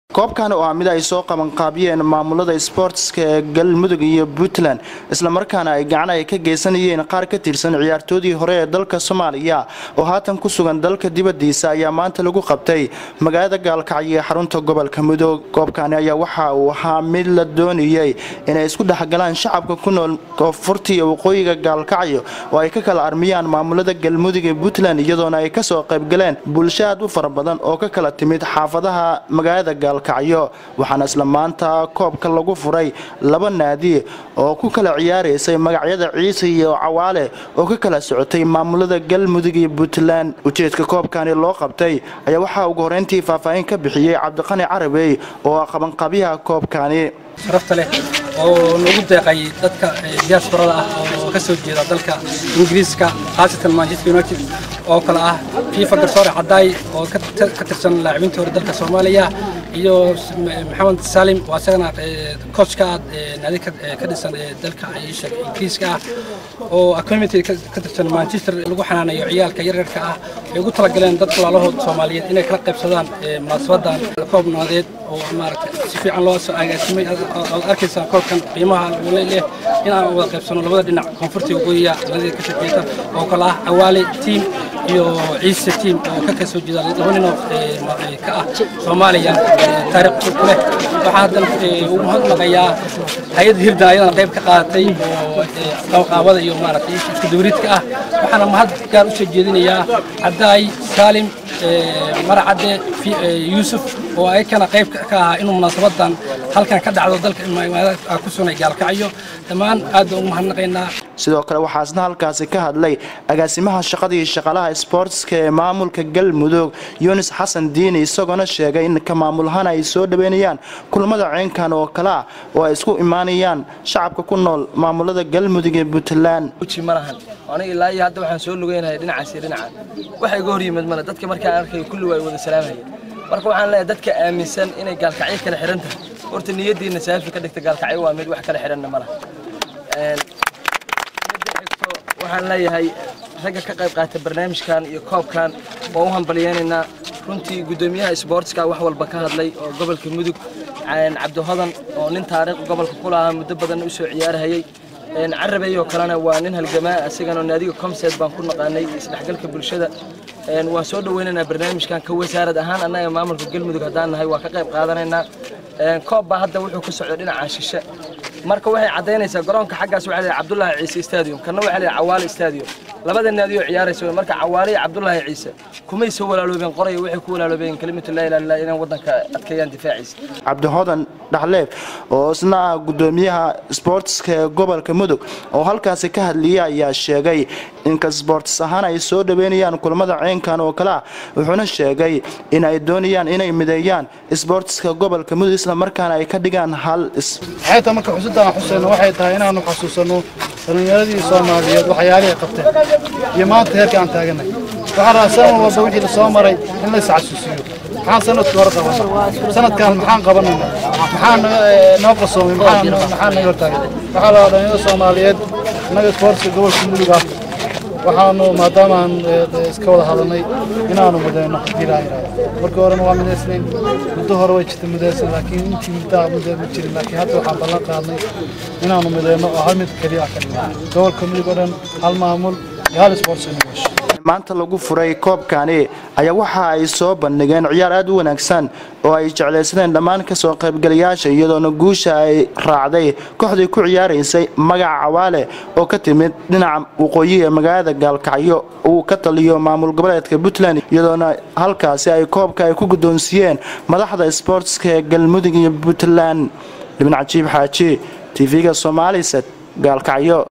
koobkan oo ah mid ay soo qabanqaabiyeen maamulada sboortska ee galmudug iyo puntland islamarkaana ay gacan ay ka geysanayeen qaar ka tirsan ciyaartoodii hore ee dalka soomaaliya oo haatan ku sugan dalka dibadiisa ayaa maanta lagu qabtay magaalada gaalkacyo ee xarunta gobolka mudug koobkani ayaa waxa uu ahaa mid la doonayey inay isku dhexgalaan shacabka ku nool koonfurta iyo waqooyiga gaalkacyo oo ay ka kala armiyaan maamulada galmudug iyo puntland iyadoona ay kasoo qaybgaleen bulsho aad u fara badan oo ka kala timid xaafadaha magaalada gaal waxaana isla maanta koobka lagu furay laba naadi oo ku kala ciyaaraysay magacyada ciise iyo cawaale oo ka kala socotay maamulada galmudug iyo puntland ujeedka koobkani loo qabtay ayaa waxaa ugu horeyntii faahfaahin ka bixiyey cabdiqani carabey oo ah qabanqaabyaha koobkani sharafta leh oo nagu deeqay dadka diasporada ah oo ka soo jeeda dalka ingiriiska khaasatan manchester united oo kale ah fifa garsoore cadaay oo ka tirsan laacibintii hore dalka soomaaliya iyo maxamed salim oo isagana coachka naadi ka dhisan dalka ingiriiska ah oo community ka tirsan manchester lagu xanaanayo ciyaalka yaryarka ah ay ugu talagaleen dadka walaalahood soomaaliyeed inay kala qaybsadaan munaasabadan koob nabadeed oo maaragtay si fiican loo soo agaasimay ood arkaysaa koobkan qiimaha leh in aan wada qaybsano labada dhinac koonfurta waqooyiga labadii ka shaqeeyta oo kale ah cawaale tiim iyo ciise tiim oo ka kasoo jeeda laba nin oo ka ah soomaaliya taariikh ku leh waxaa haddan ugu mahadnaqayaa hay-adda hirdan ayadana qayb ka qaadatay oo qabanqaabada iyo maaragtay isku dawriidka ah waxaana mahad gaar u soo jeedinayaa caddaay saalim maracadde yuusuf oo ayakana qayb ka ahaa inuu munaasabadan halkan ka dhacdo dalka ku sugnay gaalkacyo dhammaan aad baan ugu mahadnaqaynaa sidoo kale waxaa isna halkaasi ka hadlay agaasimaha shaqadii shaqalaha sboortska ee maamulka galmudug yunis xasan diini isagoona sheegay in ka maamulahaan ay soo dhaweynayaan kulamada ceenkan oo kale ah oo ay isku imaanayaan shacabka ku nool maamulada galmudug ee puntland malahan aniga ilaa iyo hadda waxaan soo lugeynahay dhinacaas iyo dhinaca waxa iga hor yimid male dadka markaan arkay kulli waa wada salaamaya marka waxaan leeyahay dadka aaminsan inay gaalkacyo kala xihan tahay horta niyadiina saafi ka dhigta gaalkacyo waa mid wax kala xihanna ma laha waxaan leeyahay ragga ka qayb qaata barnaamijkan iyo koobkan waa u hambalyeynaynaa runtii guddoomiyaha isboortska wax walba ka hadlay oo gobolka mudug cabdihodan oo nin taariikh gobolka ku lahaa muddo badan u soo ciyaarhayay carabey oo kalena waa nin halgamaa asigana naadiga comset baan ku naqaanay isdhexgalka bulshada waan soo dhaweynaynaa barnaamijkan ka wasaarad ahaan annaga maamulka galmudug haddaan nahay waa ka qayb qaadanaynaa koob baa hadda wuxuu ka socday dhinaca shishe marka waxay caddaynaysaa garoonka xaggaas waxaa leeyahay cabdullaahi ciise stadium kanna waxaa leeyahay cawaale stadium labada naadi oo ciyaaraysa marka cawaale iyo cabdullaahi ciise kumay soo walaaloobeen qoraya waxay ku walaaloobeen kelimatu laa ilaaha illallah inay waddanka adkeeyaan difaaciisa cabdihodan dhaxleef oo isna ah guddoomiyaha sboortska ee gobolka mudug oo halkaasi ka hadliyay ayaa sheegay inka sboortis ahaan ay soo dhaweynayaan kulamada ceenkan oo kale ah wuxuuna sheegay in ay doonayaan inay mideeyaan sboortiska gobolka mudug islamarkaana ay ka dhigaan hal xeeta marka xusidaan xuseyno waxay tahay inaanu xasuusanno dhallinyaradii soomaaliyeed waxyaalihii qabteen iyo maanta heerka aan taaganay waxaan rabaa sanad walba wixii la soo maray in la isxasuusiyo maxaan sanadkii hore qabanay sanadkan maxaan qabanayna maxaan noo qasoomay maxaan naga hortaagay waxaa la dhallinyarada soomaaliyeed innaga isboortiska gobolka mudug ah waxaanu maadaamaan iska wada hadalnay inaanu midayno hadii laa yidhahdo markii horena waa midaysnayn muddo hore way jirtay midaysan laakiin intii muddaa mudda ma jirin laakiin hadda waxaan ballan qaadnay inaanu midayno oo hal mid keliya ka dhigno gobolka mudug oo dhan hal maamul iyo hal isboortsi nugasho maanta lagu furay koobkani ayaa waxa ay soo bandhigeen ciyaar aad u wanaagsan oo ay jeclaysadeen dhammaan kasoo qaybgalayaasha iyadoona guusha ay raacday kooxdii ku ciyaaraysay magaca cawaale oo ka timid dhinaca waqooyi ee magaalada gaalkacyo uu ka taliyo maamul goboleedka puntland iyadoona halkaasi ay koobka ay ku guddoonsiiyeen madaxda sboortska ee galmudug iyo puntland dhibin cajiib xaaji tv-ga somaalised gaalkacyo